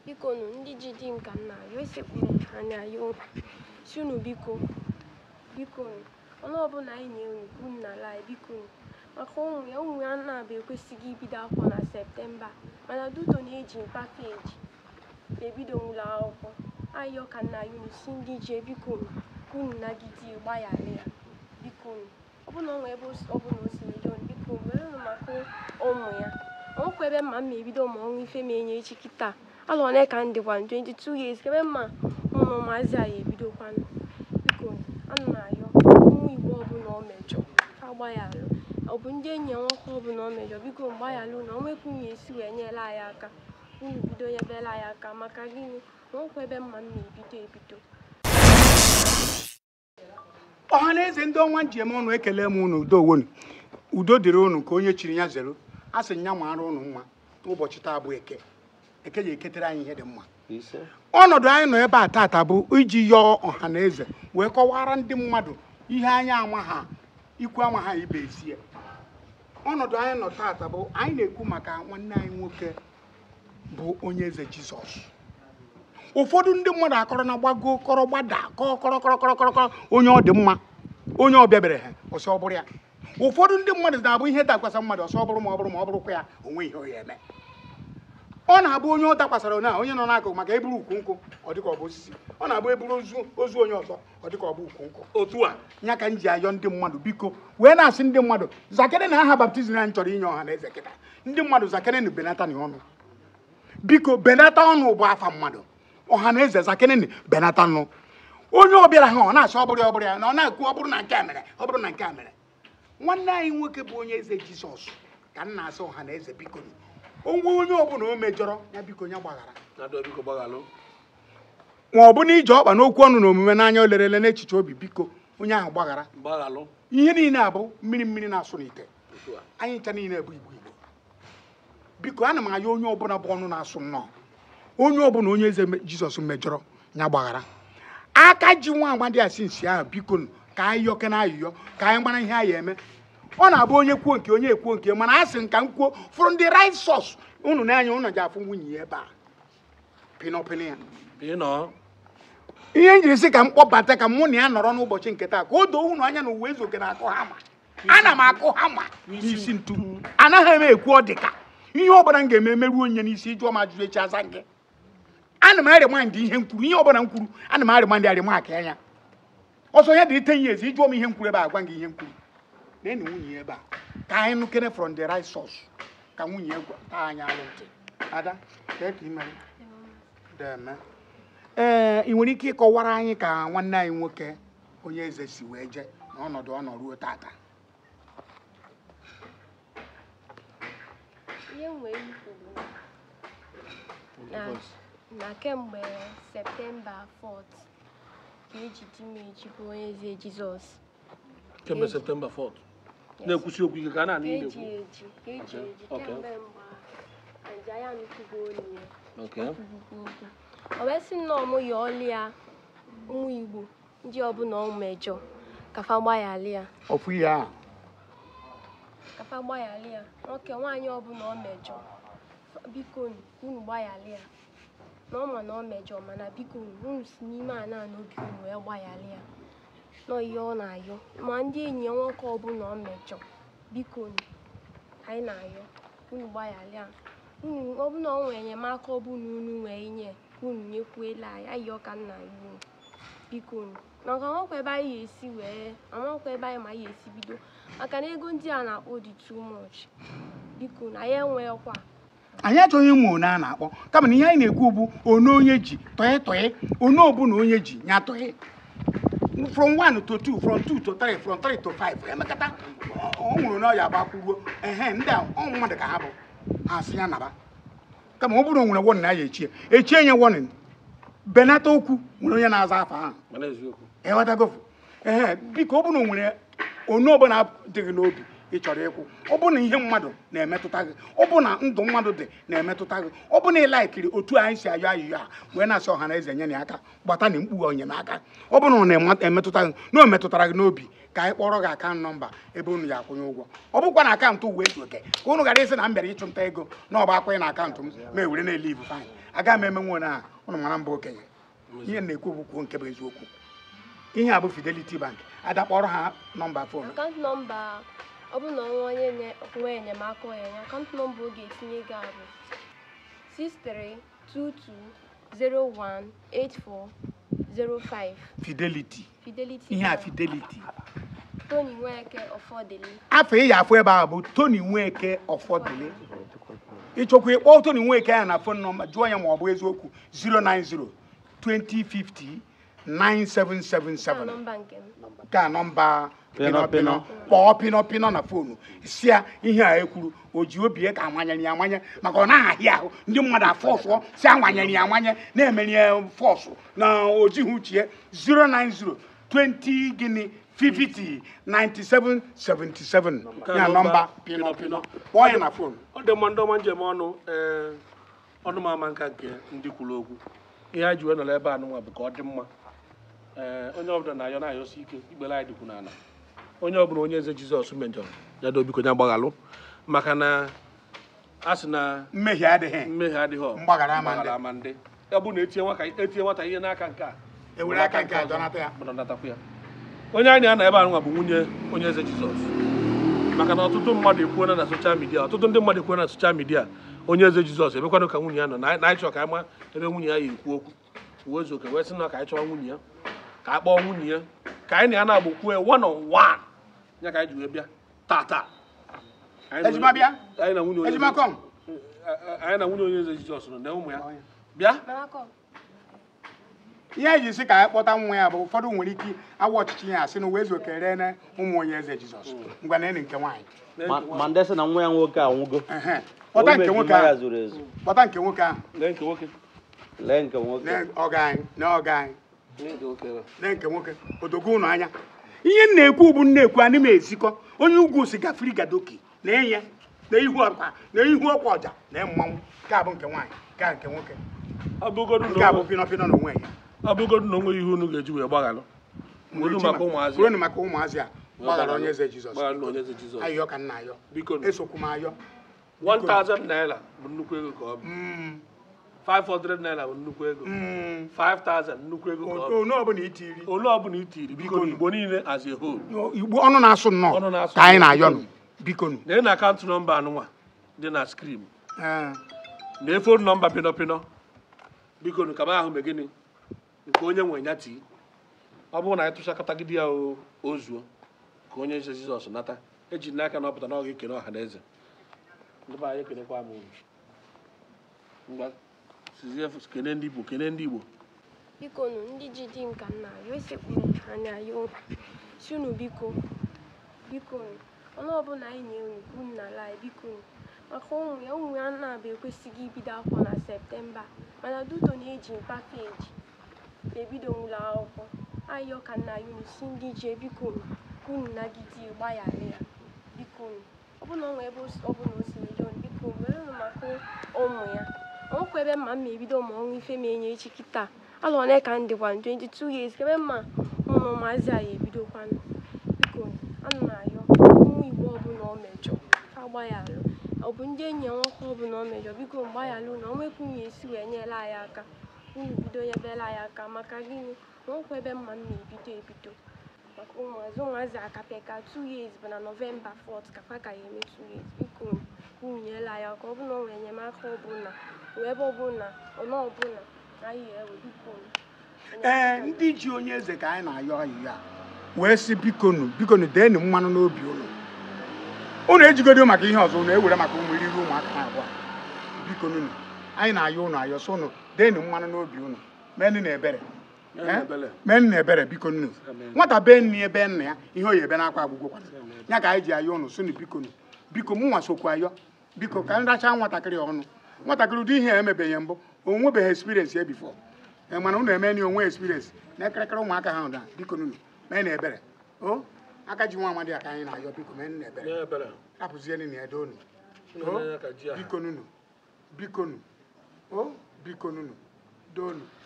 biko nụ ndị ji di nka nna ayọ esekpuru anya ayọ si unu biko biko nụ ọnụ ọbụla anyị nye unu ka unu n'ala anyị biko nụ maka ụmụ ya ụmụ ya na-abụ ekwesịghị ibido akwụkwọ na septemba mana duto na-eji mpa peji ebido ụlọ akwụkwọ ayọ ka nna ya unu si ndị je biko nụ ka unu nagide gbaghara ya biko nụ ọ bụna ọ nwe ebe ọ bụla o si eje unu biko were nụ maka ụmụ ya ọnwụkwa ebe mma m ebido ma ọnwa ife m enye echi kịta alụ ole ka m dịkwa 22 years ebe mma ụmụ maazị anyị ebidokwanụ biko ana m ayọ ụmụ igbo ọbụla ọ mejọ agbaghalụ ọ bụ ndị enyi ya nwoke ọbụla ọ mejọ biko mgbaghalụ na onwekwu unu esi wee nyere anyị aka unu bido nyebere anyị aka maka gịnị na ọnwụkwa ebe mma m na-ebido ebido ọha na eze ndị ọnwa njem ọnụ ekele m unu udo wonu udo dịrị unu ka onye chiri ya zero a sị nya mara unu mma ụbọchị taa bụ eke eke ji eketere anyị ihe dị mma ọnọdụ anyị nọ ebe a taata bụ iji yọọ ọha na eze wee kọwara ndị mmadụ ihe anyị ama ha ikwu ama ha ibe esi ya ọnọdụ anyị nọ taata bụ anyị na-ekwu maka nwanne anyị nwoke bụ onye eze jizọs ụfọdụ ndị mmadụ akọrọ na gbago kọrọ gbada kọọ kọrọ kọrọ kọrọ kọrọ kọrọ onye ọ dị mma onye ọ bịabere ha ọsọ ọ bụrụ ya ụfọdụ ndị mmadụ na-abụ ihe dakwasa mmadụ ọsọ ọ bụrụ ma ọ bụrụ ma ọ bụrụkwa ya onwe ihe ọ ya eme ọ na-abụ onye ọ dakwasara onye a onye nọ n'akụkụ maka eburu ukwu nkwụ ọ dịka ọ bụ osisi ọ na-abụ eburu ozu ozu onye ọzọ ọ dịka ọ bụ ukwu nkwụ otu a ya ka m ji ayọ ndị mmadụ biko wee na-asị ndị mmadụ zakere na aha baptizim anyị chọrọ inye ọha na eze kịta ndị mmadụ zakere na benata na ọnụ biko benata ọnụ bụ afa mmadụ ọha na eze zakere benata nụ onye ọbịara ha ọ na-asị ọ bụrụ ya ọ bụrụ ya na ọ na-ekwu ọ bụrụ na nke a mere ọ bụrụ na nke a mere nwanne anyị nwoke bụ onye eze jizọs ka m na-asị ọha na eze biko onwe onye ọbụla o mejọrọ ya biko ya gbaghara ma ọ bụ na ije ọkpa n'okwu ọnụ na omume n'anya o lerele n'echiche obi biko onye ahụ gbaghara ihe niile abụ mmiri mmiri na-asụ n'ite anyị ncha niile bụ igbo igbo biko ana m aya onye ọbụla bụ ọnụ na-asụ nnọọ onye ọbụla onye eze jizọs mejọrọ ya gbaghara aka ji nwa agbadi a si nsi ahụ biko ka anyị yọke na ayụyọ ka anyị mara ihe anyị eme ọ na-abụ onye kwuo nke onye ekwuo nke mana a sị nka m kwuo fụrụ ndị right source unu n'anya unu ji afụ nwunye ya ebe a pinọpịnị ya ihe m jiri sị ka m kpọbata ka mụ na ya nọrọ n'ụbọchị nke taa ka o doo unu anya na uwe ezoke na-akụ hama ana m akụ hama n'isi ntu anaghị m ekwu ọ dịka ihe ọbụla m ga-eme meruo onye n'isi ịjụọ m ajụjụ echi aza nke ana m arịmandị ihe m kwuru ihe ọbụla m kwuru ana m arịmandị arịma aka anya ọsọ ya dị ite ihe ezi ịjụọ m ihe m kwuru ebe a gwa gị ihe m kwuru na enyi nwunye ya ebe a ka anyị nụkere from the right source ka nwunye ya taa anyị alụ ntị ada kee ka imere deme ee ị nwere ike ịkọwara anyị ka nwanne anyị nwoke onye eze si wee jee n'ọnọdụ ọ nọ ruo tata ihe m nwere ikwu bụ na na kemgbe septemba 4th ka eji di m eji bụ onye eze jizọs kemgbe septemba 4 na-ekwusi okwu ike ka a na-anụ ka ihe eji ekwu eji ka eji Okay, eji okay. kemgbe mgbe aja ya nụkwugo olu ya Okay. kwukwukwu okwu o wee sị nnọọ mụ ya ọlụ ya ụmụ igbo ndị ọbụla ọ mejọ kafa gbaghali ya ofu ihe ahụ kafa gbaghali ya nwoke nwaanyị ọbụla ọ mejọ biko nu, unu gbaghali ya na ọ ma na ọ mejọ mana biko nu, unu si n'ime ana a n'obi unu wee gbaghali ya nọ ihe ọ na-ayọ ma ndị enyi ya nwoke ọbụla ọ mejọ biko nu, anyị na-ayọ unu gbaghali ya unu ọbụna ọ nwere enyemaka ọbụla unu nwee nye unu nyekwuela anyị ayọ ka nna ya unu biko nu. maka amakwa ebe anyị ga-esi wee amakwa ebe anyị ma anyị ga-esi bido maka na ego ndị a na-akpọ dị too much biko na ya enweghịkwa anyị achọghị ịmụ one a na-akpọ kama na ihe anyị na-ekwu bụ one onye ji tọị tọị one ọbụla onye ji ya tọị from 1 to 2 from 2 to 3 from 3 to 5 emekata ọ nwụrụ na ọya gbakwuruo ehe ndị a ọ mmadụ ka ha bụ ha sị ya naba kama ọ bụrụ o nwere wọnị na ya echie echie nye wọnị benata okwu nwere onye na-aza afa ahụ mana eziokwu ịghọtago ehe biko ọ bụrụ na o nwere onye ọbụla dịghị n'obi ị chọrọ ịkwụ ọ bụ na ihe mmadụ na-emetụta gị ọ bụ na ndụ mmadụ dị na-emetụta gị ọ bụ na ị laikiri otu anyị si ayọ ayụyọ a wee na-asị ọha na eze nye ya aka gbata na mkpu enyemaka ọ bụ na ọ na-emetụta gị na o metụtara gị n'obi ka anyị kpọrọ gị akaụntụ nọmba ebe unu ya akwụnye ụgwọ ọ bụkwa na akaụntụ uwe ezu oke ka unu ghara ịsị na m bịara ịchụnta ego na ọ bụ akwụnye na akaụntụ m ma ewere na-ele ibu fanyị agaghị m eme nwe na unu mara mba okenye ihe m na-ekwu bụ kwuo nke bụ eziokwu ihe a bụ fidelity bank ada kpọrọ ha nọmba fon akaụntụ nọmba ọ bụ na ọnwa onye nye- nwe enyemaka onyenye akaụntụ nọmba ọ ga-etinye ego a bụ 6322018405 fidelity Fidelity ihe a Bank. fidelity Tony Nweke Ọfọdịlị afọ ị ya afụ ebe a bụ tony nweke ọfọdụle ịchọkwa ịkpọ tony nweke ya na fon nọmba jụọ ya ma ọ bụ eziokwu 090 2050 na 9777 nọmba nke m ka nọmba Pịnọ, pịnọpịnọ kpọọ pịnọpịnọ na fonu si ya ihe a ekwuru o ji obi ya ka amanyere ya amanye maka ọ na-ahịa ahụ ndị mmadụ afọsụọ si amanyere ya amanye na-emeri ya fọsụ na ojighị uche ya 090 20 gịnị 50 97 77 ya nọmba pịnọpịnọ kpọọ ya na fonu ọ dị mma ndị ọma njem ọnụ ee ọnụ m ama nka nke ndị kwuru okwu ihe anyị ji wee nọrọ ebe a nụnwa bụ ka ọ dị mma ee onye ọbụla na-ayọ na-ayọsi ike ikpere anyị dịkwu n'ala onye ọbụla onye eze jizọs mejọrọ ya do biko ya gbaghalụ maka na a sị na mmehie adịghị mmehie adịghị Mgbaghara ama ndị. ama ndị ọ bụ na etinye nwata etinye nwata ihe n'aka nke a ewere aka nke a dọnata ya mmadụ natakwa ya onye anyị na-ana ebe a nwa bụ nwunye onye eze jizọs maka na ọtụtụ mmadụ ekwuona na soshal midia ọtụtụ ndị mmadụ ekwuona na soshal midia onye eze jizọs emekwanụ ka nwunye ya nọ na na anyị chọrọ ka anyị ma ebe nwunye ya yi ekwu okwu uwe ezu oke wee sị na ka anyị chọọ nwunye ya ka a kpọọ nwunye ya ka anyị na ya na-agba kwue one on one ya ka anyị ji wee bịa tata Anyị na- ejima bịa anyị na nwunye onye ejima eze- kọm anyị na nwunye onye eze jizọs nọ na ụmụ ya bịa Malakọ ihe eji sị ka anyị kpọta nwa ya bụ ụfọdụ nwere ike awa ọchịchị ya asị na uwe ezu okere na ụmụ onye eze jizọs ngwa na enyi nke nwaanyị Ma- ma ndị sị na nwa ya nwoke anwụgo Ehe. kpọta nke nwoke ya ahụ zuru ezu kpọta nke nwoke ahụ lee nke nwoke lee nke nwoke na ọga anyị na ọga anyị lee nke nwoke ebe a. na nke nwoke odogo ụnụ anya ihe m na-ekwu bụ nnekwu anyị m ezikọ onye ugwu si gafere gadoki na enye na ihu ọkwa na ihu ọkwa ọja na mmanwụ nke a bụ nke nwaanyị nke a nke nwoke ọ bụgodu nke na a bụ onwe- pịnọpịnọ na onwe ya ọ bụgodu na onwe ihe unu ga-eji wee gbaghalụ Kwuru maka ụmụazị kwuru maka ụmụazị a gbaghara onye eze jizọs Gbaghara onye eze Jizọs. ayọ ka nna ayọ biko esokwu m ayọ 1000 naira bụ nnukwu ego ka ọ bụ Mm, 500 naira bụ nnukwu ego mm. 5000 nnukwu ego ka ọ bụ onye ọbụla itiri ole ọbụla i tiri biko Biko. igbo niile as a whole igbo ọnụ na-asụ nnọọ Ọnụ na-asụ ka anyị nnọọ. na-ayọ nụ biko nụ lee na akaụntụ nọmba anụnwa dị na skrin Ee. na fon nọmba pịnọpịnọ biko nụ ka m ahụ mee gịnị nke onye nwe ya tii ọ bụrụ na anyị tụchakọtagide ya o o zuo ka onye eze jizọs nata eji n'aka na ọ pụta na ọ ga-ekene ọha na eze ndị be anyị ekenekwa m unu ngwa sizie kene ndị igbo kene ndị igbo biko nụ ndị ji di m ka nna ya esekpuru anya ya unu si unu biko biko nụ ọnụ ọbụla anyị nye unu unu n'ala anyị biko nụ maka ụmụ ya ụmụ ya na-abụ ekwesịghị ibido akwụkwọ na septemba mana duto na-eji mpa peji ebido ụlọ akwụkwọ ayọ ka nna ya unu si ndị je biko nụ ka unu nagide gbaghara ya biko nụ ọ bụ na ọ nwee ebe o si- ọ bụla o si mejọ unu biko were nụ maka ụmụ ya ọnwekwa ebe mma mma ebido ma ọnwa ife ma enye echi kịta alụ one ka m dịkwa 22 years kebe mma ụmụ maazị anyị ebidokwanụ biko anụ m ayọ ụmụ igbo ọbụla ọ mejọ agbaghalụ ọ bụ ndị enyi ya nwoke ọbụla ọ mejọ biko mgbaghalụ na onwekwa unye esi wee nyela anyị aka unu bido nyebela anyị aka maka gịnị na ọnwekwa ebe mma mma ebido ebido maka ụmụazị ụmụazị akapịa ka 2 years bụ na nọvemba 4th ka fa ka ya eme 2 years biko unu nyela anyị aka ọ bụ na ọ nwere enyemaka ọbụla wee ebe ọbụla ọnụ ọbụla anyị ewe biko ee ndị ji onye eze ka anyị na-ayọ ayị ya wee sị bikonu bikonu deenụ mmanụ n'obi unu unu ejigodo maka ihe ọzọ unu ewere maka ụmụ eriri ụmụaka na abụọ bikonu nụ anyị na-ayọ unu ayọ so unu deenụ mmanụ n'obi unu menụ na ebere Menụ na ebere. menụ na ebere biko nnu nwata be nne ya be nna ya ihe oyi ebe na-akwa agwụgwọ kwana ya ka anyị ji ayọ unu sunu bikonu biko mụ nwa sokwu ayọ biko ka nracha nwatakịrị ọnụ nwatakịrị ụdị ihe a emebeghị mbụ o nwebeghị experience ya bifo mana unu eme na onwe experience na ekirikiri ụmụaka ha na biko nunu mee na ebere o aka ji nwa amadi a ka anyị na-ayọ biko mee nna nye ebere ebere rapụzie nna ede unu Unu n'anya ka ji aha. biko nunu biko nu o biko nunu doonu